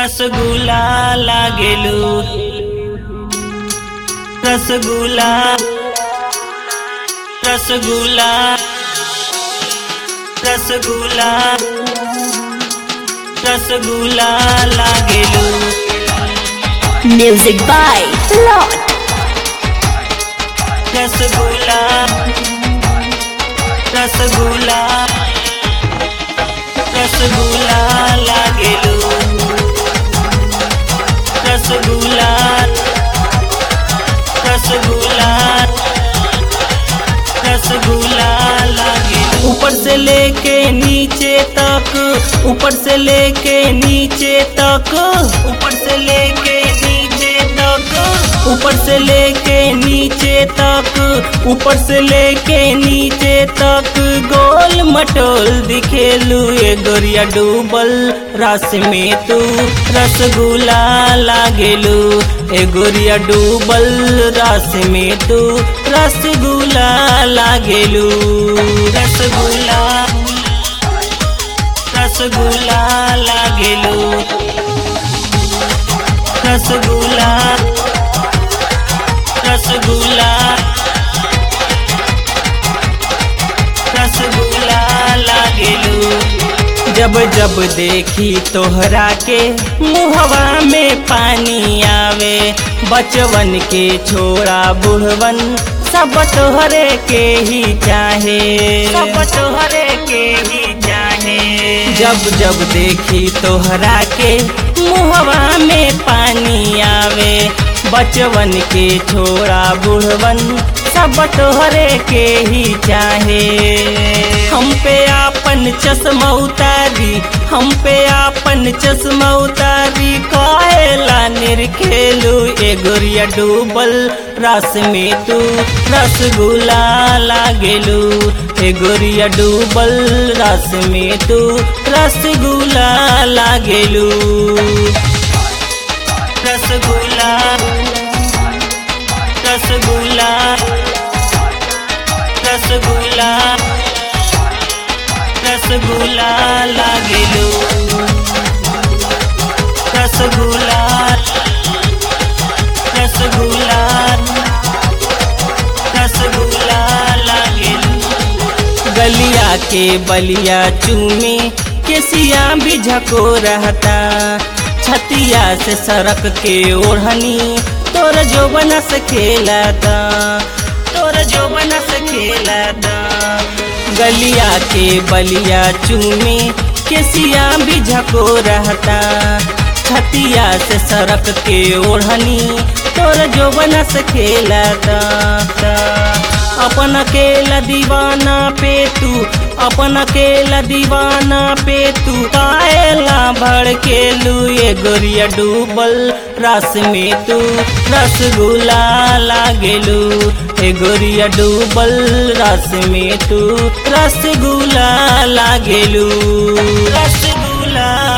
रसगुल्ला लागेलू रसगुल्ला रसगुल्ला रसगुल्ला रसगुल्ला लागेलू Music by Lord. Rasgulla rasgulla rasgulla लागेलू रसगुल्ला रसगुल्ला रसगुल्ला लागेलू ऊपर से लेके नीचे तक ऊपर से लेके नीचे तक ऊपर से लेके नीचे तक ऊपर से लेके नीचे तक ऊपर से लेके नीचे तक गोल मटोल दिखेलू ये गोरिया डूबल रस में तू रसगुल्ला लागेलू ए गोरिया डूबल रस में तू रसगुल्ला लागेलू रसगुल्ला रसगुल्ला लागेलू रसगुल्ला रसगुल्ला रसगुल्ला लागेलू जब जब देखी तोहरा के मुहवा में पानी आवे बचवन के छोड़ा बुढ़वन सब तोहरे के ही चाहे सब तोहरे के ही चाहे जब जब देखी तोहरा के मुहवा में पानी आवे बचवन के छोड़ा बुढ़वन सब तोहरे के ही चाहे हम पे आपन चश्मा उतारी हम पे आपन चश्मा उतारी कायला निरखेलू ए गोरिया डूबल रस में तू रसगुल्ला लागेलू ए गोरिया डूबल रस में तू रसगुल्ला लागेलू रसगुल्ला रसगुल्ला रसगुल्ला रसगुल्ला लागेलू रसगुल्ला रसगुल्ला रसगुल्ला लागेलू गलिया के बलिया चूमे केसिया भी झको रहता छतिया से सड़क के ओढ़नी तोर जो बना सकेलाता तोर जो बना सकेलाता गलिया के बलिया चूमे केसिया भी झको रहता छतिया से सड़क के ओढ़नी तोर जो बना सकेलाता अपन अकेला दीवाना पे तू अपन अकेला दीवाना पे तू कायला भड़केलू ये गोरिया डूबल रस में तू रसगुल्ला लागेलू ए गोरिया डूबल रस में तू रसगुल्ला लागेलू रसगुल्ला